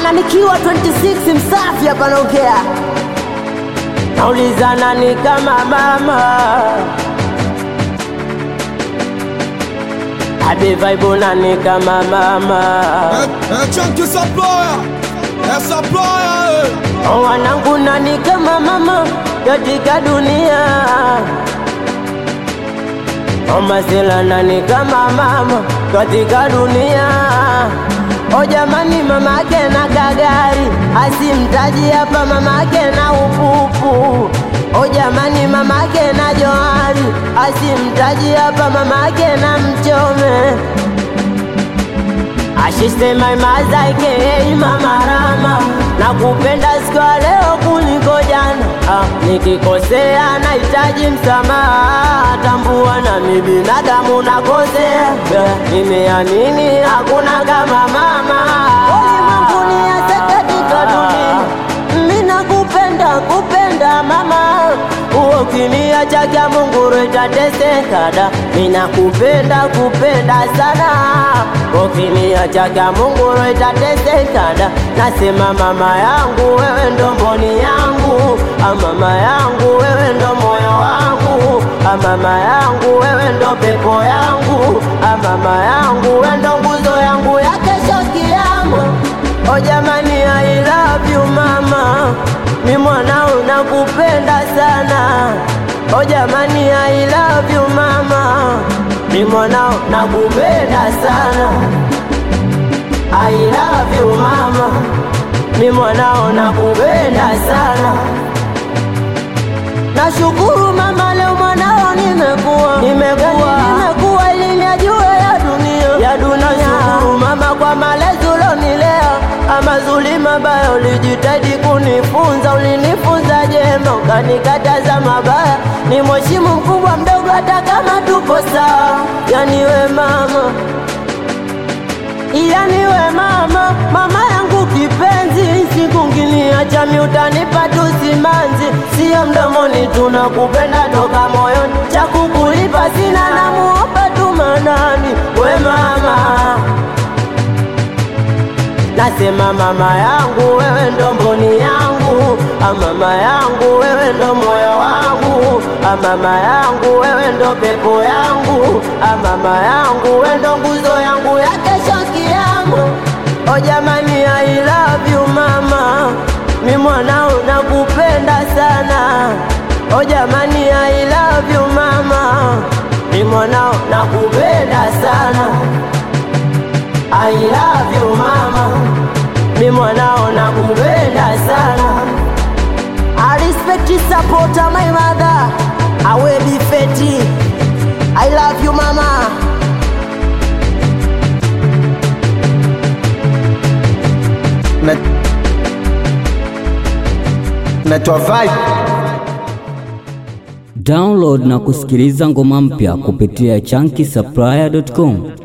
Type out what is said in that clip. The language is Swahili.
ana nikiwa 26 msafi hapa naongea nauliza nani kama mama Abi vibe nani kama mama Un chunk qui s'emploie, elle s'emploie. Oh, wanangu nani kama mama katika dunia Oh, masela nani kama mama katika dunia O jamani, mamake na kagari asimtaji hapa, mamake na upupu. O jamani, mamake na johari asimtaji hapa, mamake na mchome. Ashisema mazaike mama Rama, nakupenda siku ya leo kuliko jana. Ah, nikikosea nahitaji msamaha, tambua na mimi binadamu nakosea. Yeah, nimeamini hakuna kama mama ulimwenguni, hata katika dunia. Mimi nakupenda kupenda mama, uo kimia chake Mungu itateseka da. Mimi nakupenda kupenda sana, uo kimia chake Mungu itateseka da. Nasema mama yangu, wewe ndo mboni yangu, ah, mama yangu, wewe ndo moyo wangu, ah, mama yangu, wewe ndo pepo yangu, ah, mama yangu, wewe ndo nguzo yangu ya kesho kiama. O jamani, I love you mama, mi mwanao nakupenda sana. O jamani, I love you mama, mi mwanao nakupenda sana. I love you mama, mi mwanao nakupenda sana. Nashukuru mama, leo mwanao nimekuwa nimekuwa nimekuwa ili nijue ya dunia ya dunia. Nashukuru mama kwa malezi ulionilea, ama zuri mabaya ulijitahidi kunifunza, ulinifunza jema, ukanikataza mabaya. Ni mheshimu mkubwa mdogo, hata kama tupo sawa. Yani we mama yani we mama, mama yangu kipenzi, siku nginiacha mi utanipa tu simanzi, sio mdomoni, tunakupenda toka moyoni, cha kukulipa sina, namuomba tu manani, we mama Nasema mama yangu, wewe ndo mboni yangu, ah, mama yangu, wewe ndo moyo wangu, ah, mama yangu, wewe ndo pepo yangu, ah, mama yangu, wewe ndo nguzo yangu ya kesho kiama. O jamani, I love you mama, mi mwanao nakupenda sana. O jamani, I love you mama, mi mwanao nakupenda sana. I love you mama, mi mwanao nakupenda sana. I respect you support my mother I will be feti I love you mama na natoa vibe Download na kusikiliza ngoma mpya kupitia chunky supplier.com.